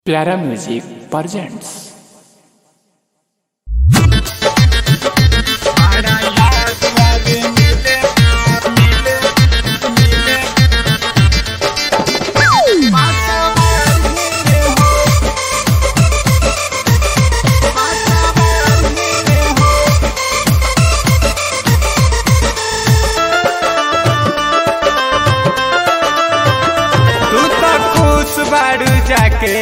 प्यारा music presents तू तो खुश बाड़ू जाके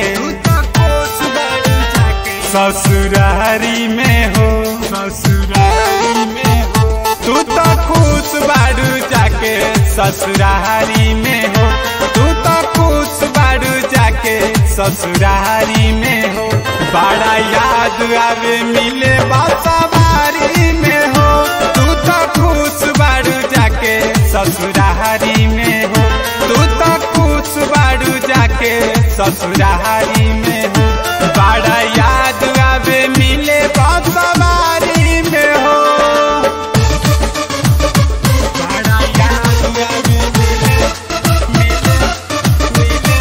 ससुरारी में हो ससुरारी में हो तू तो खुश बाड़ू जाके ससुरारी में हो तू तो खुश बाड़ू जाके ससुरारी में हो बड़ा याद आवे मिले बासवारी में हो तू तो खुश बाड़ू जाके ससुरारी में हो तू तो खुश बाड़ू जाके ससुरारी में हो बड़ा याद आवे मिले बासवारी में हो बड़ा याद आवे मिले मिले मिले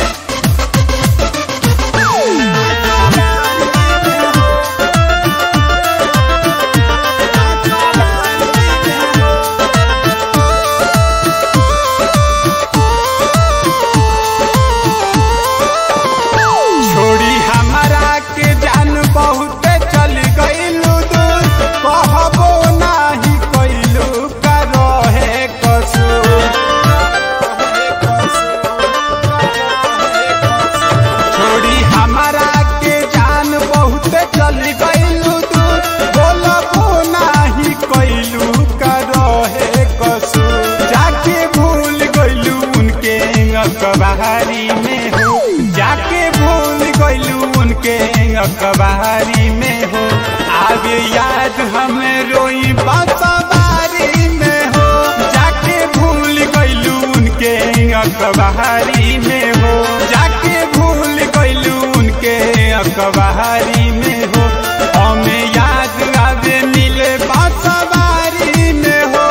छोड़ी हमारा के जान बहुत चल गईलू दूर कहबो नाही कैलू का रहे कसूर छोड़ी हमारा के जान बहुत चल गईलू दूर बोलबो नाही कैलू का रहे कसूर जाके भूल गईलू उनके अखबारी में हो जाके भूल गईलू उनके अखबारी में हो आगे याद हमें रोई बासवारी में हो जाके भूल गईलू उनके अखबारी में हो जाके भूल गईलू उनके अखबारी में हो हमें याद आवे मिले बासवारी में हो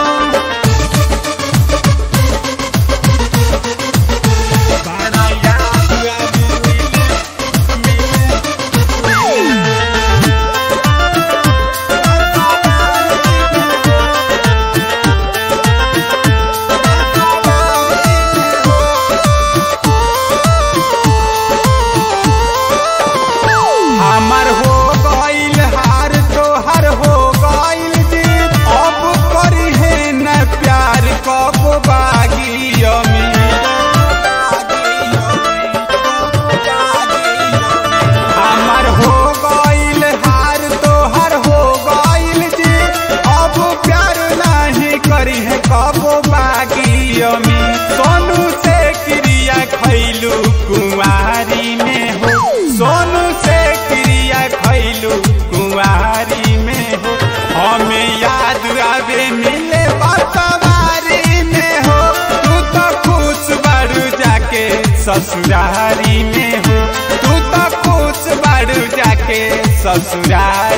बड़ा याद आवे मिले हमर हो गईल हार तोहर हो गईल जीत अब करी है न प्यार कब बागी हमर हो गईल हार तोहर हो गईल जीत अब प्यार नहीं करी है कब बागी अमी सोनू से क्रिया खैलू कुंवारी में हो सोनू से क्रिया खैलू कुंवारी में हो हमें याद आवे मिले बसवारी में हो तू तो खुश बाड़ू जाके ससुरारी में हो तू तो खुश बाड़ू जाके ससुरारी